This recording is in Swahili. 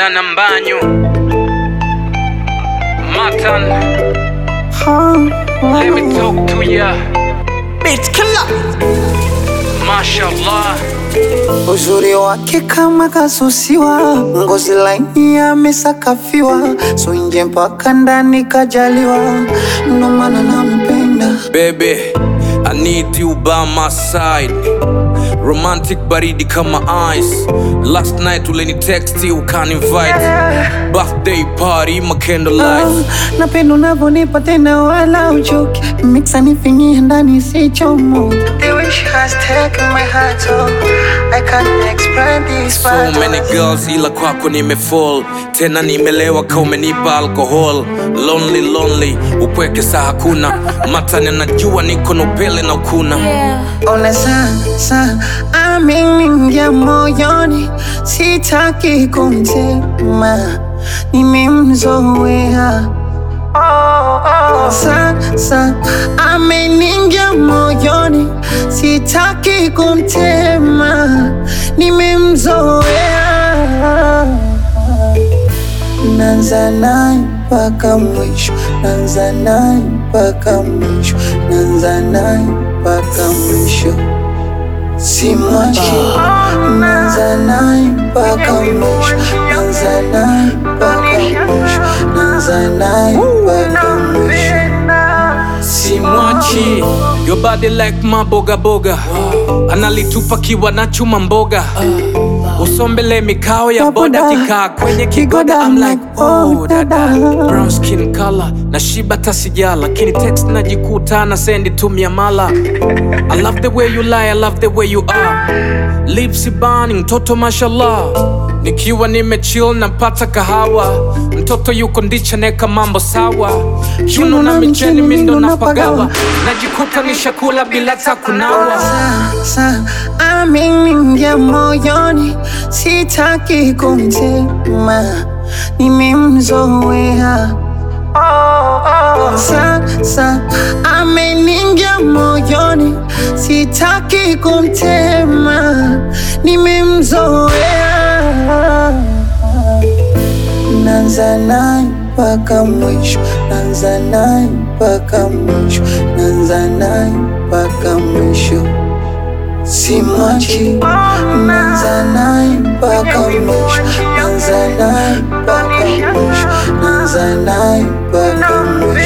Dana Mbanyu Matan Let me talk to ya Beat killer. Mashallah Uzuri wake kama kasusiwa, ngozi laini amesakafiwa, so nje mpaka ndani kajaliwa, ndo maana nampenda. Baby I need you by my side Romantic baridi kama ice Last night uleni text ukan invite Birthday party my candlelight Ah, napenda unavyonipa tena wala uchoki, mixa nifinyie ndani sichomo. The way she has taken my heart, oh, I can't explain this So many girls ila kwako nimefall tena nimelewa ka umenipa alcohol lonely lonely upweke saa hakuna matani anajua niko na upele na ukuna Ona sasa ameniingia moyoni, sitaki kumtema, nimemzoea. Sasa ameniingia moyoni, sitaki kumtema, nimemzoea. Nanza naye mpaka mwisho, nanza naye mpaka mwisho, nanza naye mpaka mwisho, simwachi. Nanza naye mpaka mwisho, nanza naye mpaka mwisho, nanza naye mpaka mwisho, simwachi your body like maboga boga analitupa kiwa na chuma mboga usombele mikao ya boda kikaa kwenye kigoda I'm like oh dada brown skin color na shiba tasija lakini text najikuta na sendi tumia mala I love the way you lie I love the way you are lips burning mtoto mashallah nikiwa nimechill napata kahawa mtoto yuko ndicha neka mambo sawa kiuno na micheni mindo napagawa najikuta nishakula bila takunawa sasa ameniingia moyoni, sitaki kumtema, nimemzoea. Sasa ameniingia moyoni, sitaki kumtema, nimemzoea. Nanza naye mpaka mwisho, nanza naye mpaka mwisho, nanza naye mpaka mwisho, simwachi. Nanza naye mpaka mwisho, nanza naye mpaka mwisho, nanza naye mpaka mwisho.